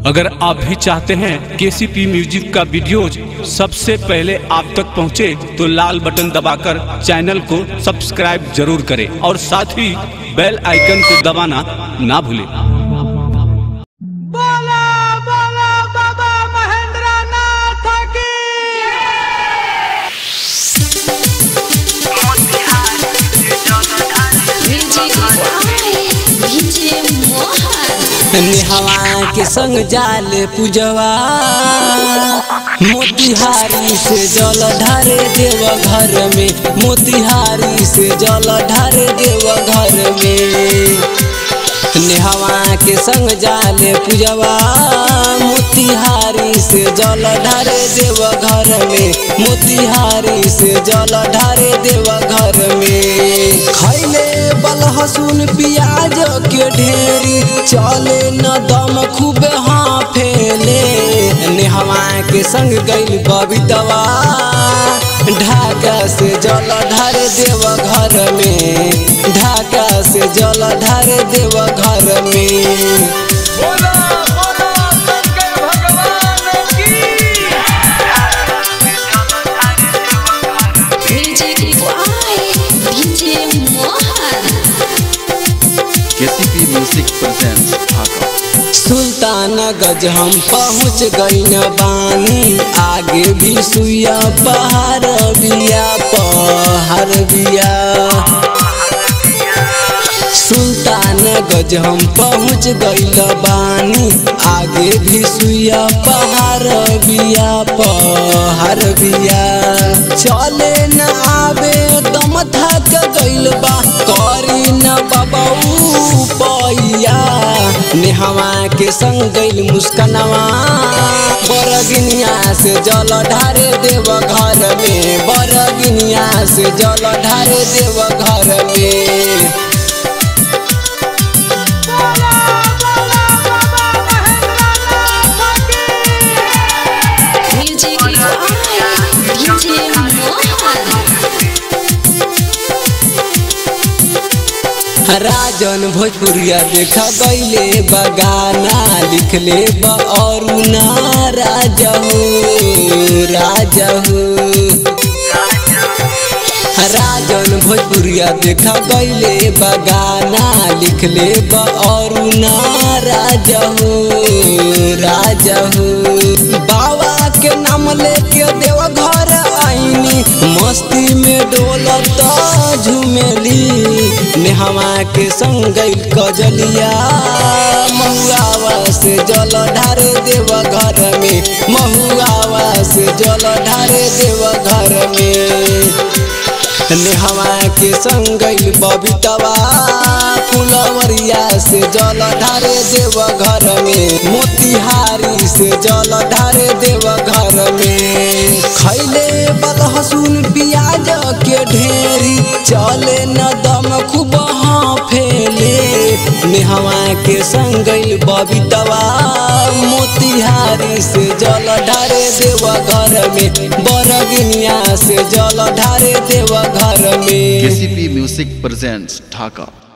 अगर आप भी चाहते हैं केसीपी म्यूजिक का वीडियोज सबसे पहले आप तक पहुंचे तो लाल बटन दबाकर चैनल को सब्सक्राइब जरूर करें और साथ ही बेल आइकन को दबाना ना भूलें बोला बोला बाबा महेंद्र नाथ की नेहवा के संग जाले पूजवा मोतिहारी से जल ढारे देव घर में मोतिहारी से जल ढारे देव घर में नेहवा के संग जाले पूजवा मोतिहारी से जल ढारे देव घर में मोतिहारी से जल ढारे देव घर में खैले बलहसुन प्याज के ढेरी चले न दम खूब हाँ फैले नेहवा के संग गइल बबीतवा ढाका से जल ढार देव घर में ढाका से जल ढार देव घर में बोला बोला शंकर भगवान की केसीपी म्यूजिक प्रेजेंट्स ढाका सुल्तान गज हम पहुँच गईन बानी आगे भी सुइया पहाड़ बिया पहाड़ बिया सुल्तान गज हम पहुँच गईल बानी आगे भी सुइया पहाड़ बिया पहाड़ बिया चले न आवे दम थक गईल बा करी न बबऊ पैया नेहवा के संग गईल मुस्कनवा बरगिनिया से जल ढारे देव घर में बरगिनिया से जल ढारे देव घर में बोला बोला बाबा महेंद्र नाथ की राजन भोजपुरिया देखा गईले बगाना लिखले ब और ना राजा हो राजा हो राजन भोजपुरिया देखा गईले बगाना लिखले ब और ना राजा हो राजा हो बाबा के नाम लेके देव घर आईनी मस्ती में डोलत झुमेली नेहवा के संग गइल कजलिया महुआवा से जल ढारे देव घर में महुआवा से जल ढारे देव घर में नेहवा के संग गइल बबीतवा फुलवरिया से जल ढारे देव घर में मोतिहारी से जल ढारे देव घर में खैले बलहसुन प्याज के ढेरी चले न दम खूब हाँ फैले नेहवा के संग गइल बबीतवा मोतिहारी से जल ढारे देव घर में बरगिनिया से जल ढारे देव घर में केसीपी म्यूजिक प्रेजेंट्स ढाका